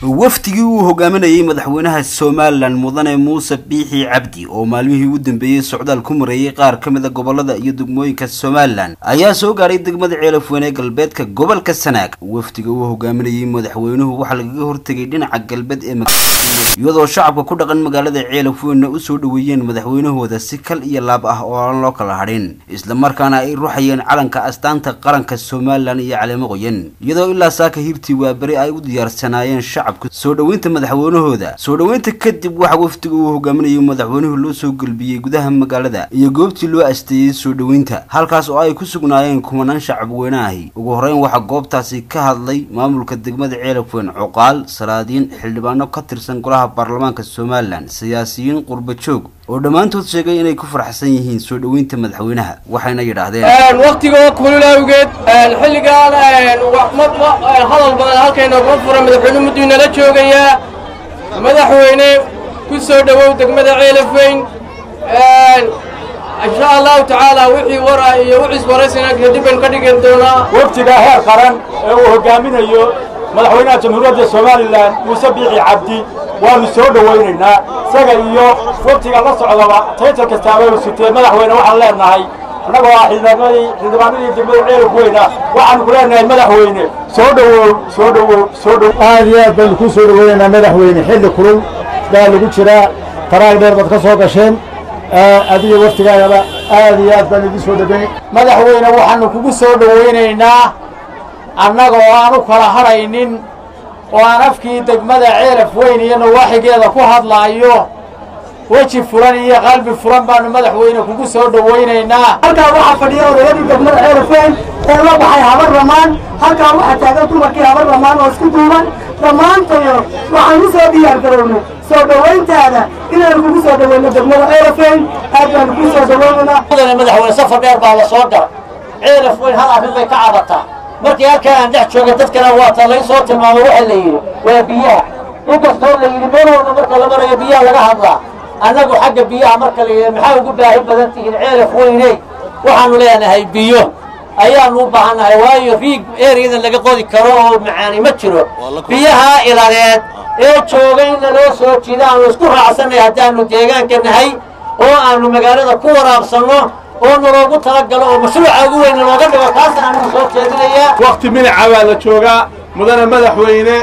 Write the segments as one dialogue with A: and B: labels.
A: wafdigii uu hogaaminayay madaxweynaha somalilan mudane muuse biixi cabdi oo maalmihii u dambeeyey socdaal ku mareeyay qaar ka mid a gobolada iyo degmooyinka somalilan ayaa soo gaaray degmada ceelafweyne galbeedka gobolka sanaag wafdiga uu hogaaminayay madaxweynuhu waxaa lagaga hortegay dhinaca galbeed ee iyadoo shacabka ku dhaqan magaalada ceelafweyne usoo dhaweeyeen madaxweynahooda si kal iyo laab ah oo aan loo kala hadhin islamarkaana ay ruxayeen calanka astaanta qaranka somalilan iyo caleemo qoyan iyadoo ilaa saaka hibtii waaberi ay u diyaarsanaayeen shacabka soo dhoweynta madaxweynahooda soo dhoweynta kadib waxaa wafdiga uu hogaaminayay madaxweynuhu loo soo gelbiyey gudaha magaalada iyo goobtii loo asteeyey soo dhoweynta halkaas oo ay ku sugnaayeen kumanaan shacab weynaahi ugu horeyn waxaa goobtaasi ka hadlay maamulka degmada ceelafweyn cuqaal salaadiin xildhibaano ka tirsan golaha baarlamaanka somalilan siyaasiyiin qurba joog oo dhammaantood sheegay inay ku faraxsan yihiin soo dhoweynta madaxweynaha waxayna yidhaahdeen
B: waktigoo kulul awgeed xilligaan hadal badan halkayna kuma fura madaxweyne mudduu nala joogayaa madaxweyne ku soo dhowow degmada ceelafweyn insha allahu tacaala wixii wara iyo wixiis waraysina kadib baynu ka dhigan doonaa
C: waftiga heer qaran ee uu hogaaminayo madaxweynaha jamhuuriyadda somalilan muuse biixi cabdi waanu soo dhowaynaynaa isaga iyo waftiga la socdaba taytar kastaaba u sitee madaxweyne waxaan leenahay annagoo ah xildhibaanadii xildhibaanadii degmada ceelafweyna waxaanu ku leenahay madaxweyne soo dhowow soo dhowow soo dhow
D: aad iyo aad baynu kuu soo dhowaynaynaa madaxweyne xilli kulul baa lagu jiraa taraag dheer baad ka soo gasheen adiga waftigaagaba aad iyo aad baan idin soo dhoweyn
E: madaxweyne waxaanu kugu soo dhowaynaynaa annaga oo aan u kala hadhaynin oo aan afkii degmada ceelaf weyn iyo nawaaxigeeda ku hadlaayo weji furan iyo qalbi furan baanu madaxweyne kugu soo dhowaynaynaa
F: halkaa waxaa fadhiya odayadii degmada ceelaf weyn ee la baxay habar ramaan halkaa waxaa taagan dumarkii habar ramaan oo isku duuban dhammaantayo waxaan u soo diyaar garownay soo dhowayntaada inaan kugu soo dhowayno degmada ceelaf weyn aad baanu kuu soo dhowaynaynaa
E: mudane madaxweyne safar dheer baa la soo gala ceelaf weyn hal arrin bay ka cabataa markii halkaa aan dhex jooga dadkana waata lay soo tilmaamay waxa la yidhi waa biyaha inkastoo la yidhi meelowda marka la marayo biyaha laga hadlaa annagu xagga biyaha marka la yidhi maxaa ugu baahi badan tihiin ceelaf weyney waxaanu leenahay biyo ayaanu u baahannahay waayo riig ereyadan laga qodi karo oo macaani ma jiro biyaha iladeed ee jooga in laloo soo jiida aanu isku raacsanay haddaanu deegaanka nahay oo aanu magaalada ku waraabsanno oo naloogu talagalo oo mashruuca ugu weyn nalooga dhigo taasna anigu soo jeedinayaa
C: wakti minaca baa la joogaa mudane madaxweyne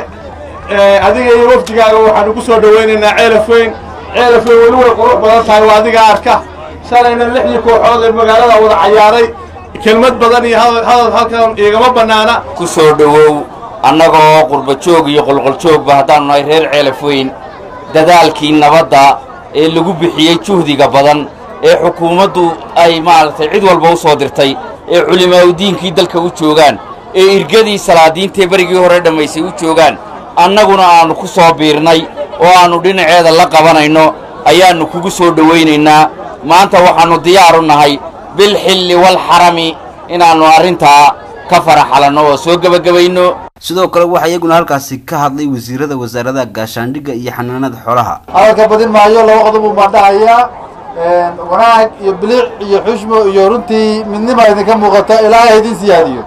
C: adiga iyo wafdigaaga waxaanu ku soo dhowaynaynaa ceelaf weyn ceelaf weyn weli way qurux badan tahay waa adiga arka shalayna lixdii kooxood ee magaalada wada cayaaray kelmad badan iyo hadal halkan igama bannaana
G: ku soo dhowow annagoo qurba joog iyo qolqoljoogba haddaanu nahay reer ceelaf weyn dadaalkii nabadda ee lagu bixiyey juhdiga badan ee xukuumaddu ay maaragtay cid walba u soo dirtay ee culimaaudiinkii dalka u joogaan ee irgadii salaadiintae berigii hore dhammaysay u joogaan annaguna aannu ku soo biirnay oo aannu dhinaceeda la qabanayno ayaannu kugu soo dhowaynaynaa maanta waxaannu diyaaru nahay bilxilli walxarami inaannu arrintaa ka faraxalanno oo soo gebagabayno
A: sidoo kale waxaa iyaguna halkaasi ka hadlay wasiirada wasaaradaha gaashaandhigga iyo xanaanada xoolaha
D: hadalka badin maayo laba qodob uu baandhahayaa wanaag iyo bilic iyo xushmo iyo runtii midnima idinka muuqata ilaahay idin siyaadiyo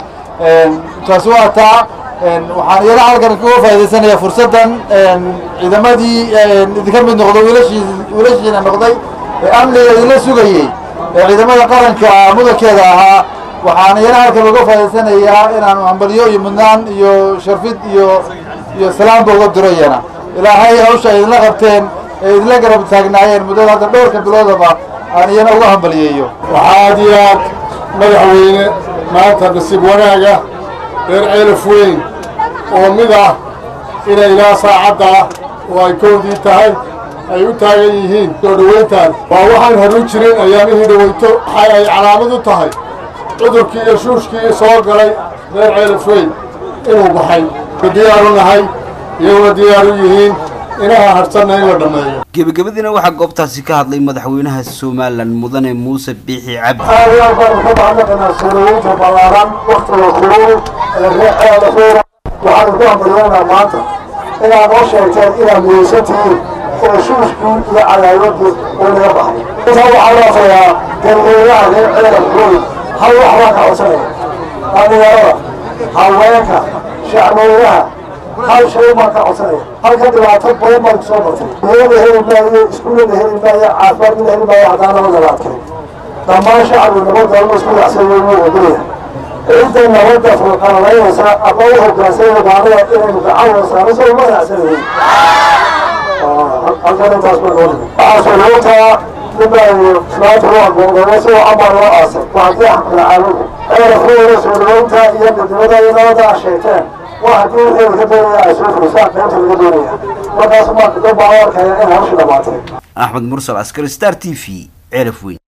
D: taasi waa taa waxaan iyada halkan kaga faa'idaysanayaa fursaddan ciidamadii idinka mid noqdo wiilashii wiilashiina noqday ee amniga idinla sugayey ee ciidamada qaranka mudankeeda ahaa waxaan iyana halkan uga faa'idaysanayaa inaanu hambalyo iyo mudnaan iyo sharfid iyo iyo salaamba uga diro iyana ilaahay hawsha ay idinla qabteen ee idinla garab taagnaayeen muddada hadda dhowrka biloodaba aan iyana uga hambaliyeeyo
C: waxaa aad iyo aad madaxweyne maanta nasiib wanaaga reer ceelaf weyn oo mid ah inay ilaa saacadda oo ay kowdii tahay ay u taagan yihiin soo dhowayntaan waa waxaan horu jirin ayaamihii dhowayto waxa ay calaamad u tahay cudurkii iyo shuushkii soo galay reer ceelaf weyn inuu baxay diyaaru nahay iyaguna diyaaru yihiin inaha harsanna in la dhammeeyo
A: gebagabadiina waxaa goobtaasi ka hadlay madaxweynaha somalilan mudane muuse biixi cabdi
D: aad iyo aad baanu ka mahadnaqaynaa soo dhoweynta ballaaran waktiga kulul ee reer ceelafeyn waxaanu ku hambalyoonaa maanta inaad noo sheegteen inaad miyeysan tihiin oo shuushkii iyo cadaawadii uu naga baxay intaa waxaa loofayaa dadweynaha reer ceelafeyn hal wax baan ka codsanaya dhalinyarada haweenka shacweynaha
H: hal shay baan ka codsanaya halka dhibaato badan baan kusoo martay biyada heli maayo iskuullada heli maayo caafimaadkada heli maayo haddaan nabada la adkay dhammaan shacabku nabadda lagu isku dhacsayo wuu ogolaya cidda nabadda fulqalaynaysa ama u hogaansanaya baanada inaynu gacan wadasaano soo uma raacsanayn halkantaas baa noo waxaa shuruuta ninbaayo islaanta u agoodayo si camal loo aasay waa haddii xaqla caalami ceerafuwada soo dhaweynta iyo midnimada iyo nabadda a sheegteen waa haddii wixii laga doonaya ay soo furisaan qaybta laga doonaya markaas maa dad baa u arkaya in hawsha dhamaatay
A: axmed mursal askari star t v ceelaf weyn